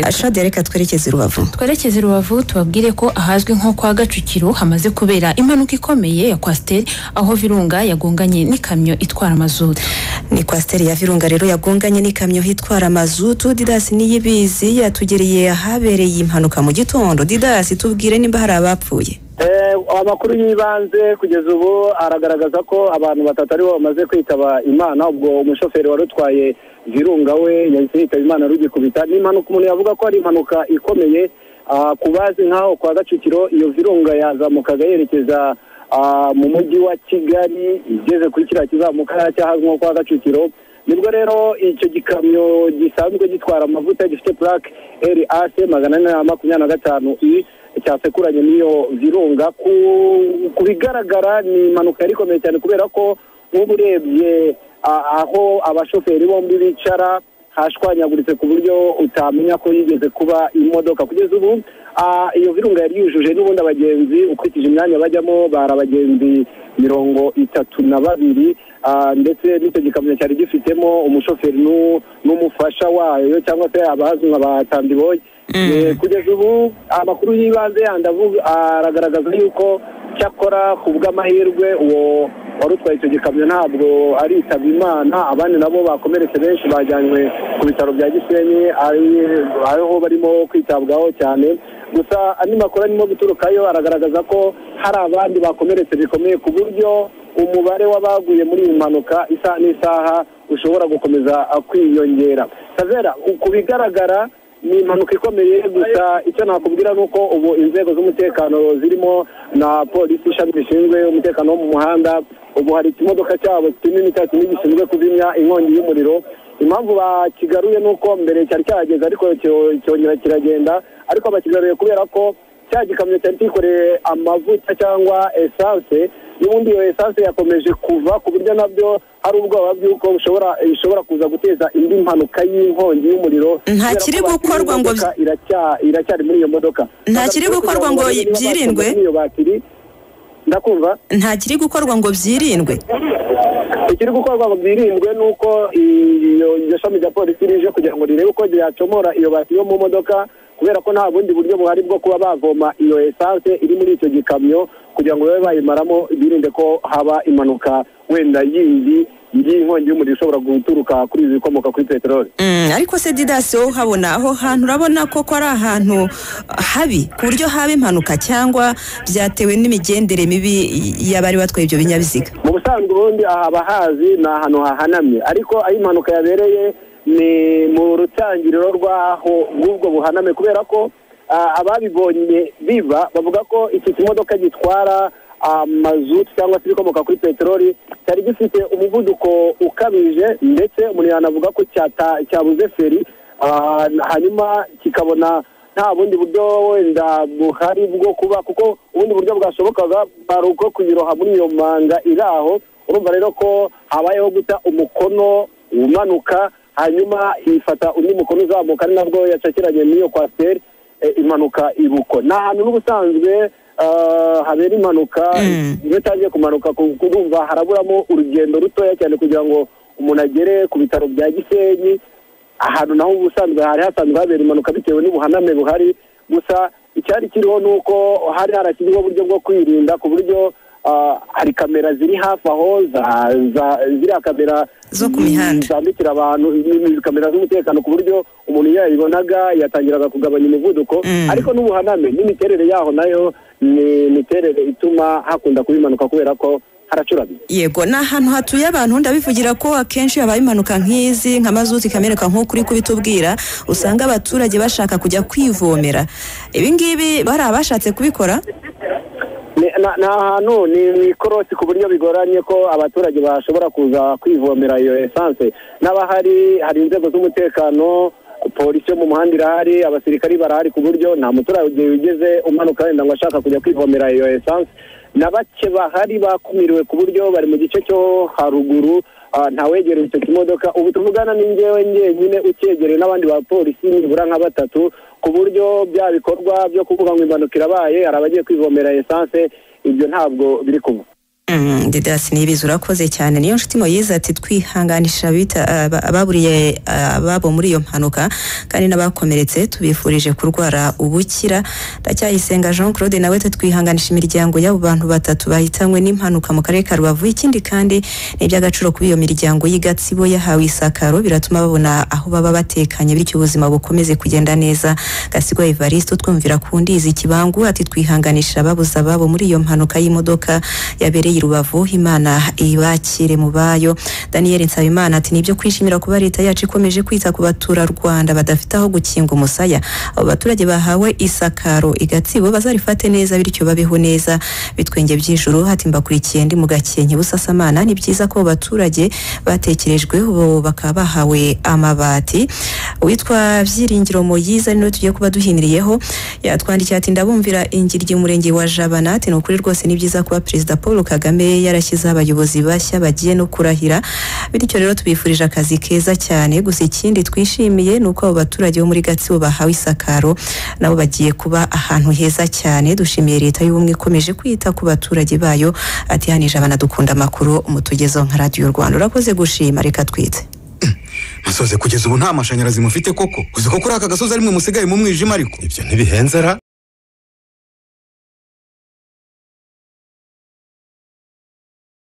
ashobora dereka twerekeze i rubavu twerekeze i rubavu tubabwire ko ahazwi nko kwa gacukiro hamaze kubera impanuka ikomeye ya kwasiteri aho virunga yagonganye n'ikamyo itwara amazutu ni kwasiteri ya virunga rero yagonganye n'ikamyo itwara amazutu didasi niyibizi yatugereye ahabereye impanuka mu gitondo didasi tubwire nimba hari abapfuye amakuru y'ibanze kugeza ubu aragaragaza ko abantu batatu aribo bamaze kwitaba imana ubwo umushoferi wari utwaye virunga we yahise yitaba imana rugikubita ni impanuka umuntu yavuga ko ari impanuka ikomeye ku bazi nk'aho kwa gacukiro iyo virunga yazamukaga yerekeza mu mujyi wa kigali igeze kuri kiriya kizamuka cy'ahazwi nko kwa gacukiro nibwo rero icyo gikamyo gisanzwe gitwara amavuta gifite purake eri ase magana ane na makumyabiri na gatanu i cyasekuranye n'iyo virunga ku bigaragara ni impanuka yari ikomeye cyane kubera ko nk'ubu urebye aho abashoferi bombi bicara hashwanyaguritse ku buryo utamenya ko yigeze kuba imodoka kugeza ubu iyo virunga yari yujuje n'ubundi abagenzi ukurikije imyanya bajyamo bari abagenzi mirongo itatu na babiri ndetse n'icyo gikamyo cyari gifitemo umushoferi n'umufasha wayo cyangwa se abazwi nka batandiboye kugeza ubu amakuru y'ibanze yandi aragaragaza yuko cyakora ku bw'amahirwe uwo wari utwaye icyo gikamyo ntabwo aritaba imana abandi nabo bakomeretse benshi bajyanywe ku bitaro bya gisenyi aho barimo kwitabwaho cyane gusa andi makuru arimo guturukayo aragaragaza ko hari abandi bakomeretse bikomeye ku buryo umubare w'abaguye muri iyi mpanuka isaha n'isaha ushobora gukomeza kwiyongera tavera ku bigaragara ni impanuka ikomeye gusa icyo nakubwira ni uko ubu inzego z'umutekano zirimo na polisi ishami rishinzwe umutekano wo mu muhanda ubu hari ikimodoka cyabo kinini cya kinini gishinzwe kuzimya inkongi y'umuriro impamvu bakigaruye ni uko mbere cyari cyahageze ariko cyongera kiragenda ariko bakigaruye kubera ko cya gikamyo cyari kikoreye amavuta cyangwa esanse n'ubundi iyo esanse yakomeje kuva ku buryo nabyo hari ubwoba bw'uko ishobora kuza guteza indi mpanuka y'inkongi y'umuriro nta kiri gukorwa ngo iracyari muri iyo modoka nta kiri gukorwa ngo byirindwe ndakumva nta kiri gukorwa ngo byirindwe ikiri gukorwa ngo byirindwe ni uko iryo shami rya polisi rije kugira ngo rirebe uko ryacomora iyo bati yo mu modoka kubera ko nta bundi buryo buhari bwo kuba bavoma iyo esanse iri muri icyo gikamyo kugira ngo babe bayimaramo birinde ko haba impanuka wenda yindi y'inkongi y'umuriro ishobora guturuka kuri ibi bikomoka kuri peteroli ariko se didasi wowe uhabona aho hantu urabona ko ari ahantu habi ku buryo haba impanuka cyangwa byatewe n'imigendere mibi y'abari batwaye ibyo binyabiziga mu busanzwe ubundi ahaba hazi ni ahantu hahanamye ariko aho impanuka yabereye ni mu rutangiriro rw'aho rw'ubwo buhaname kubera ko ababibonye biba bavuga ko iki kimodoka gitwara amazutu cyangwa se ibikomoka kuri peteroli cyari gifite umuvuduko ukabije ndetse umuntu yanavuga ko cyabuze feri hanyuma kikabona nta bundi buryo wenda buhari bwo kuba kuko ubundi buryo bwashobokaga bari uko kuyiroha muri iyo manga iri aho urumva rero ko habayeho guta umukono umanuka hanyuma ifata undi mukono uzamuka ari nabwo yacakiranye n'iyo kwasiteri impanuka ibuko ni ahantu n'ubusanzwe habera impanuka iyo utangiye kumanuka kurumva haraburamo urugendo rutoya cyane kugira ngo umuntu agere ku bitaro bya gisenyi ahantu naho ubusanzwe hari hasanzwe habera impanuka bitewe n'ubuhaname buhari gusa icyari kiriho ni uko hari harashyizweho uburyo bwo kwirinda ku buryo hari kamera ziri hafi aho ziriya kamera zo ku mihanda zambikira abantu kamera z'umutekano ku buryo umuntu iyo yayibonaga yatangiraga kugabanya umuvuduko ariko n'ubuhaname n'imiterere yaho nayo ni imiterere ituma hakunda kuba impanuka kubera ko haracuramye yego ni ahantu hatuye abantu ndabivugira ko akenshi habaye impanuka nk'izi nka mazutu ikameneka nk'uko uri kubitubwira usanga abaturage bashaka kujya kwivomera ibingibi bari abashatse kubikora ni ahantu ni mu ikorosi ku buryo bigoranye ko abaturage bashobora kuza kwivomera iyo esanse n'abahari hari inzego z'umutekano polisi yo mu muhanda irahari abasirikari barahari ku buryo nta muturage wigeze umanuka wenda ngo ashaka kujya kwivomera iyo esanse na bake bahari bakumiriwe ku buryo bari mu gice cyo haruguru ntawegereye icyo kimodoka ubu tuvugana n'ingewe njyenyine ukegereye n'abandi bapolisi nibura nka batatu ku buryo bya bikorwa byo kuvuga ngo impanuka irabaye hari abagiye kwivomera esanse ibyo ntabwo biri kumwe didasi nibizi urakoze cyane niyo nshuti moyize ati twihanganisha ababuriye ababo muri iyo mpanuka kandi n'abakomeretse tubifurije kurwara ubukira ndacyayisenga jean claude nawe twihanganisha imiryango y'abo bantu batatu bahitanywe n'impanuka mu karere ka rubavu ikindi kandi ni iby'agaciro kuba iyo miryango y'agatsibo yahawe isakaro biratuma babona aho baba batekanye bityo ubuzima bukomeze kugenda neza gasigwa evariste twumvira ku ndizi kibangu ati twihanganisha ababuze ababo muri iyo mpanuka y'imodoka yabereye rubavu imana ibakire mu bayo daniel nsabimana ati nibyo kwishimira kuba leta yacu ikomeje kwita ku baturarwanda badafite aho gukinga umusaya abo baturage bahawe isakaro igatsibo bazarifate neza bityo babeho neza bitwenge by'ijuru hati mbakurikiye ndi mu gakenke busasamana ni byiza ko abo baturage batekerejwe ubu bakaba bahawe amabati uwitwa byiringiro moyiza niwe tugiye kuba duhiniriyeho yatwandikiye ati ndabumvira ingiryi umurenge wa jabana ati ni ukuri rwose ni byiza kuba perezida paul kagame kagame yarashyizeho abayobozi bashya bagiye no kurahira bityo rero tubifurije akazi keza cyane gusa ikindi twishimiye ni uko abo baturage bo muri gatsibo bahawe isakaro nabo bagiye kuba ahantu heza cyane dushimiye leta y'ubumwe ikomeje kwita ku baturage bayo ati hano ijana banadukunda amakuru umutugezo nka radiyo rwanda urakoze gushima reka twite musoze kugeza ubu nta mashanyarazi mufite koko uzi ko kuri aka gasozi arimwe musigaye mu mwijima ariko ibyo ntibihenzera